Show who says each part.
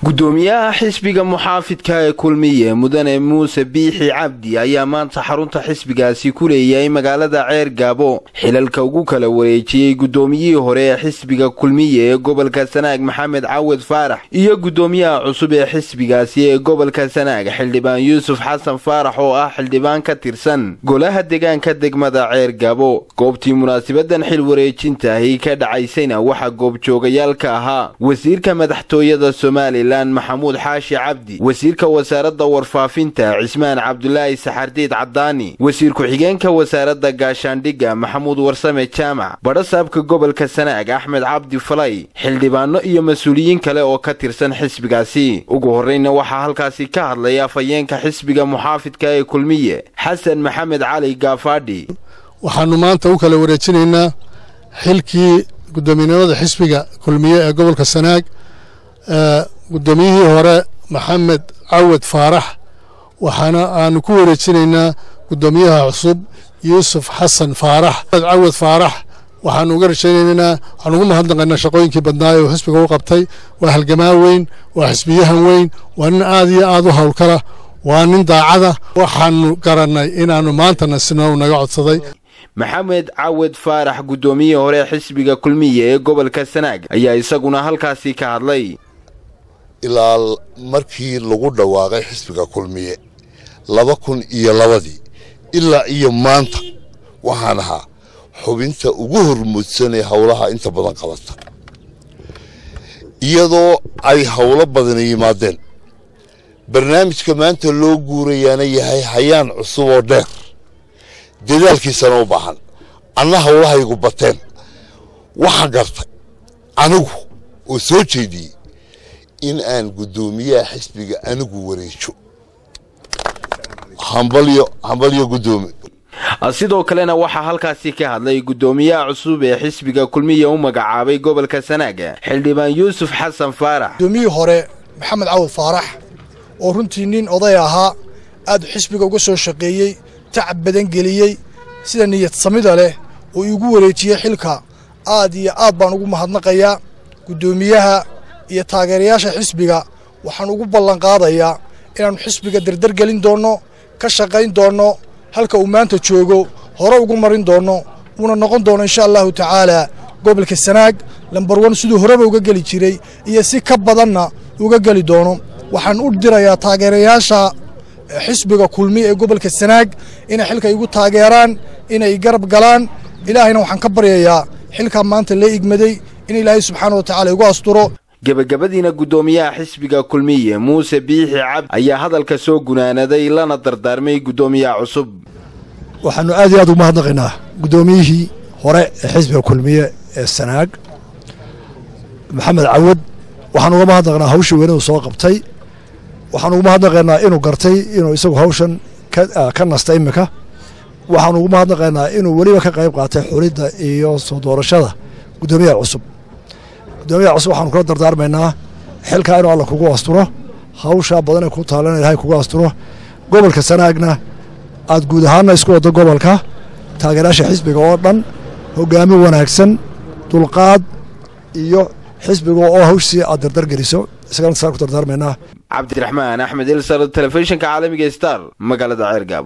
Speaker 1: gudoomiyaha xisbiga muxaafidka ee kulmiye mudane muuse biixi cabdi ayaa maanta xarunta xisbigaasi ku leeyahay magaalada ceer gaabo xilalka ugu kala wareejiyey gudoomiyihii hore ee xisbiga kulmiye ee gobolka sanaag maxamed cawad faarax iyo gudoomiyaha cusub ee xisbigaasi ee gobolka sanaag xildhibaan yuusuf xasan faarax oo ah xildhibaan ka tirsan golaha deegaanka degmada ceer gaabo goobtii munaasabadan xil wareejintaahi ka dhacaysayna waxaa goobjoogayaal ka ahaa wasiirka madaxtooyada somalilan maxamuud xaashi cabdi wasiirka wasaaradda warfaafinta cismaan cabdulaahi saxardiid caddaani wasiir ku-xigeenka wasaaradda gaashaandhigga maxamuud warsame jaamac badhasaabka gobolka sanaag axmed cabdi falay xildhibaano iyo mas-uuliyiin kale oo ka tirsan xisbigaasi ugu horreyna waxaa halkaasi ka hadlay afhayeenka xisbiga muxaafidka ee kulmiye xasan maxamed cali gaafaadhi
Speaker 2: waxaanu maanta u kala wareejinaynaa xilkii guddoomiyenimada xisbiga kulmiye ee gobolka sanaag guddoomiyihii hore maxamed cawad faarax waxaana aanu ku wareejinaynaa guddoomiyaha cusub yuusuf xasan faarax cawad faarax waxaanu uga rajaynaynaa waxaanu ugu mahadnaqaynaa shaqooyinkii badnaay oo xisbiga u qabtay waa halgamaa weyn waa xisbiyahan weyn waa nin aad iyo aad u howlkala waa nin daacada waxaanu garannay inaannu maantana sino naga codsaday
Speaker 1: maxamed cawad faarax guddoomiyihii hore xisbiga kulmiye ee gobolka sanaag ayaa isaguna halkaasi ka hadlay
Speaker 3: ilaa markii lagu dhawaaqay xisbiga kulmiye laba kun iyo labadii ilaa iyo maanta waxaan ahaa xubinta ugu hormuudsanee howlaha inta badan qabata iyadoo ay howlo badani yimaadeen barnaamijka maanta loo guurayaana yahay hayaan cusub oo dheer dadaalkiisana u baahan anna howlahaygu bateen waxaan gartay anigu oo soo jeediyey in aan guddoomiyaha xisbiga anigu wareejo hambalyo hambalyo guddoomi
Speaker 1: sidoo kalena waxaa halkaasi ka hadlay guddoomiyaha cusub ee xisbiga kulmiya u magacaabay gobolka sanaaga xildhibaan yuusuf xasan faarax
Speaker 4: gudoomiyihii hore maxamed cawad faarax oo runtii nin oday ahaa aad xisbiga uga soo shaqeeyey tacab badan geliyey sida niyad samida leh oo iigu wareejiyey xilka aad iyo aad baan ugu mahadnaqayaa guddoomiyaha iyo taageerayaasha xisbiga waxaan ugu ballanqaadayaa inaannu xisbiga dardargelin doonno ka shaqayn doonno halka uu maanta joogo hore ugu marin doonno uuna noqon doono insha allahu tacaalaa gobolka sanaag lambar wan siduu horeba uga geli jiray iyo si ka badanna uga geli doono waxaan u dirayaa taageerayaasha xisbiga kulmi ee gobolka sanaag inay xilka igu taageeraan inay garab galaan ilaahayna waxaan ka baryayaa xilkaa maanta lee igmaday in ilaahay subxaana wa tacala igu asturo
Speaker 1: gebagabadiina guddoomiyaha xisbiga kulmiye muuse biixi cabdi ayaa hadalka soo gunaanaday lana dardaarmay guddoomiyaha cusub
Speaker 4: waxaannu aad iyo aad ugu mahadnaqaynaa guddoomiyihii hore ee xisbiga kulmiye ee sanaag maxamed cawad waxaan uga mahadnaqnaa hawshii weynadu soo qabtay waxaan ugu mahadnaqaynaa inuu gartay inuu isagu hawshan ka nasta iminka waxaan ugu mahadnaqaynaa inuu weliba ka qayb qaatay xulidda iyo soo doorashada guddoomiyaha cusub guddoomiyaha cusub waxaanu kula dardaarmaynaa xilkaa inuu alla kugu asturo hawshaa badanee ku taalana ilahay kugu asturo gobolka sanaagna aad guud ahaanna isku waddo gobolka taageerayaasha xisbiga oo dhan hoggaamin wanaagsan dulqaad iyo xisbiga oo hawshii aad dardargeliso isagana saan ku dardaarmaynaa
Speaker 1: cabdiraxmaan axmed ilsar telefishinka caalamiga star magaalada ceergaabo